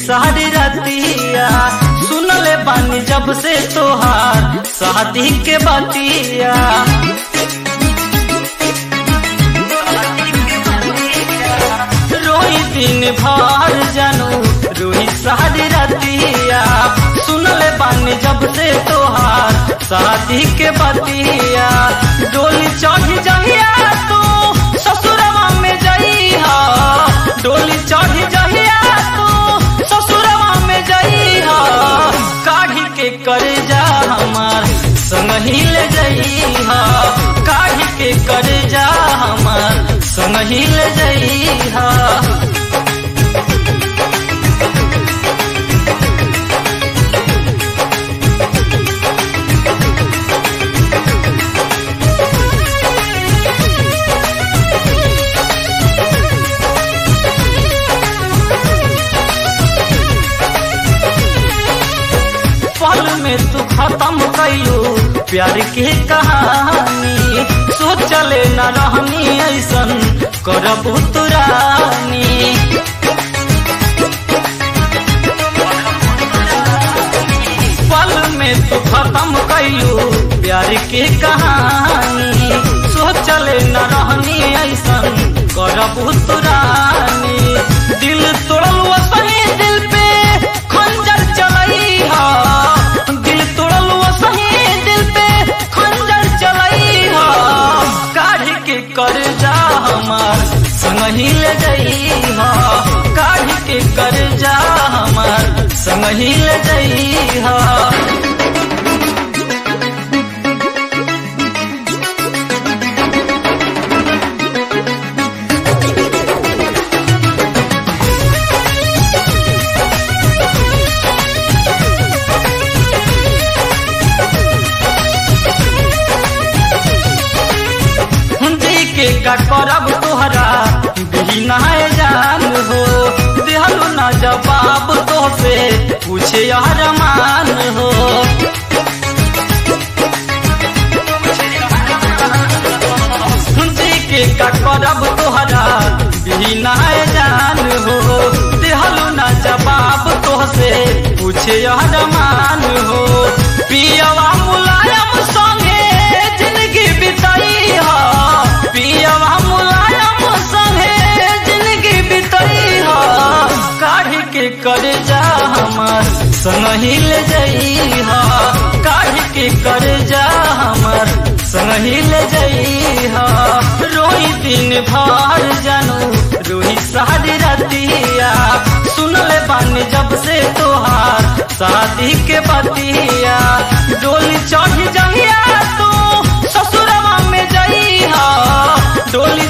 सारी रतिया सुनले बानी जब से तोहार शादी के बतिया रोई दिन भर जानू रोई सारी रतिया सुनले बानी जब से तोहार शादी के बतिया डोली चढ़ जहिया तू ससुरवा में जइहा डोली चढ़ जहिया तू ससुरवा में जइहा काढ़ी के करे जा हमार संग ही ले जइहा काढ़ी के करे जा हमार संग ही ले जइहा पल में तू खत्म कैलू प्यार के कहानी सोचले न रहनी ऐसन करबू तुरानी पल में तू खत्म कैलू प्यार के कहानी सोचले न रहनी ऐसन करबू तुरानी दिल तोड़ल वसही दिल पे खंजर चलई हा दिल तोड़ल वसही दिल पे खंजर चलई हा काढ़ के कर जा हमार संग ही ले जई हा काढ़ के कर जा हमार संग ही ले जई हा जी के का करब तोहरा बिना जान हो दिहलु न जवाब तो से पूछे यार मान हो जी के का करब तोहरा बिना जान हो दिहलु न जवाब तो से पूछे यार मान हो पियवा मुलायम संगे जिंदगी बिताई हा पियवा मुलायम संगे जिंदगी बिताई हा काढ़ के कर जा हमार संग ही ले जई हा काढ़ के कर जा हमार संग ही ले जई हा रोई दिन भर जानू रोई सारी रतिया सुनले बानी जब से तोहार शादी के बतिया डोली चढ़ जहिया तू ससुरवा में जइहा डोली